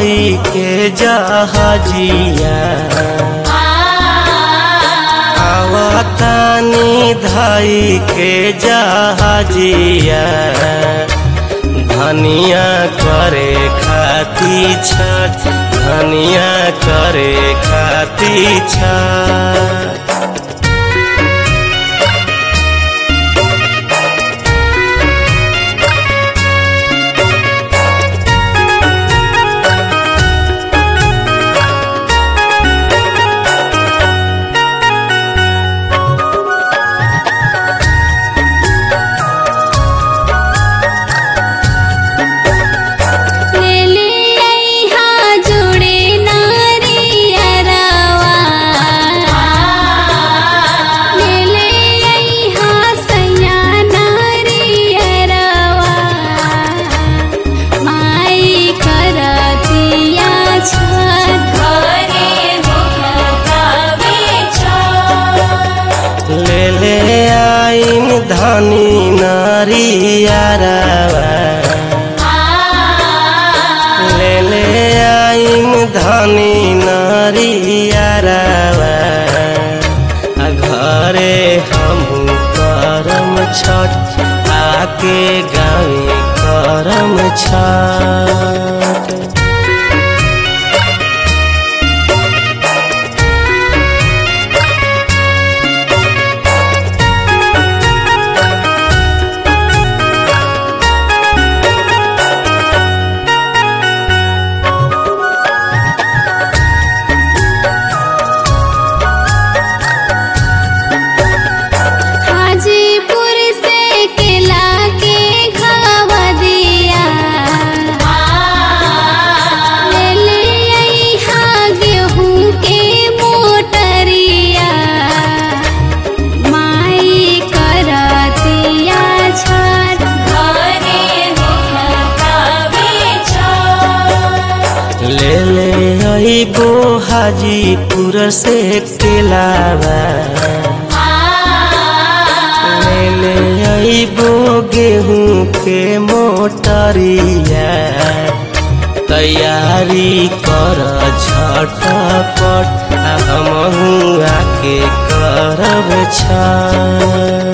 कई के जहाजिया आवतानी धाई के जहाजिया धनिया करे खाती छठ धनिया करे खाती छठ ले ले अइहा जुड़े नारियरवा ले ले अइहा सैया नारियरवा माई करतिया छठ घरे मुखतावे छठ ले ले आइन धनी नारियारवा ले ले आइन धनी नारियारवा आ घरे हम करम छठ आके गावे करम छठ हाजीपुर से केला के घावा दिया ले ले अइहा गेहूं के मोटरिया माई करतिया छठ घरे मुखतावे छठ ले ले अइबो हाजीपुर से केलावा ले ले अइबो गेहूं के मोटरिया तैयारी कर झटपट आ हमहू आके करब छठ